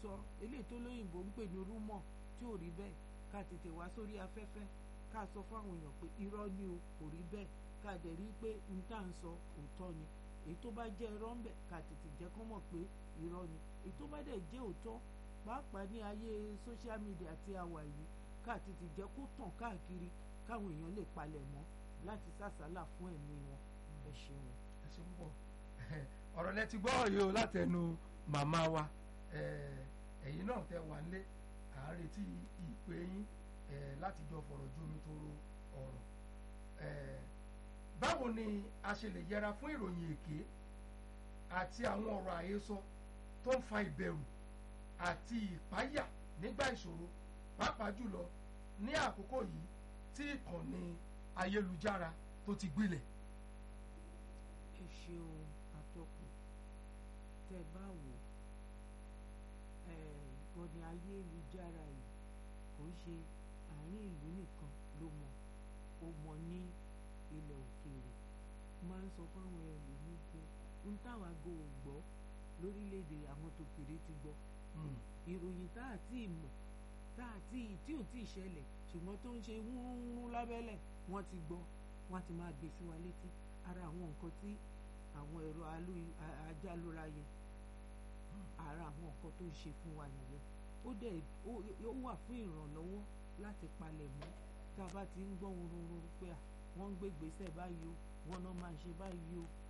sọ eléyìí tó lóyìnbó ń pè ní rúmọ̀ tí ò rí bẹ́ẹ̀ ká tètè wá sórí afẹ́fẹ́ ká sọ fáwọn èèyàn pé irọ́ ni o kò rí bẹ́ẹ̀ ká dẹ̀ rí pé n tá à ń sọ òótọ́ ni èyí tó bá jẹ́ irọ́ ń bẹ̀ ká tètè jẹ́ kó mọ̀ pé irọ́ ni èyí tó bá dẹ̀ jẹ́ òótọ́ pàápàá ní ayé social media tí a wà yìí ká tètè jẹ́ kó tàn káàkiri káwọn èèyàn lè palẹ̀ mọ́ láti sàsálà fún ẹ̀mí wọn ẹ ṣeun. ẹ ṣe púpọ̀ ọ̀rọ̀ lẹ ti gbọ́ yìí o látẹnu màmá wa ẹ̀yin náà tẹ wà nílé à ń retí ìpè yín láti jọ fọ̀rọ̀ jomi toro ọ̀rọ̀ báwo ni a ṣe lè yẹra fún ìròyìn èké àti àwọn ọ̀rọ̀ àhesọ tó ń fa ìbẹ̀rù àti ìpáyà nígbà ìṣòro pàápàá jùlọ ní àkókò yìí tí ìkànnì ayélujára tó ti gbilẹ̀. ẹ ṣeun atọ́kùn tẹ bá wò ìkànnì ayélujára yìí kò ṣe àárín ìlú nìkan ló mọ ó mọ ní ilẹ̀ òkèèrè máa ń sọ fáwọn ẹlòmíín pé ń táwọn aago ò gbọ́ lórílẹ̀‐èdè àwọn tòkèrè ti gbọ́ ìròyìn tá à tí ì mọ̀ tá à tí ì tí ò tí ì ṣẹlẹ̀ ṣùgbọ́n tó ń ṣe wúrúwúrú lábẹ́lẹ̀ wọ́n ti gbọ́ wọ́n ti máa gbé sí wa létí ara àwọn nǹkan tí àwọn ẹ̀rọ ajálóra yẹn ara àwọn nǹkan tó ń ṣe fún wa nìyẹn ó dẹ̀ ó wà fún ìrànlọ́wọ́ láti palẹ̀ mọ́ tá a bá ti ń gbọ́ wúrúwúrú pé à wọ́n ń gbé gbèsè báyìí o wọ́n náà máa ń ṣe báyìí o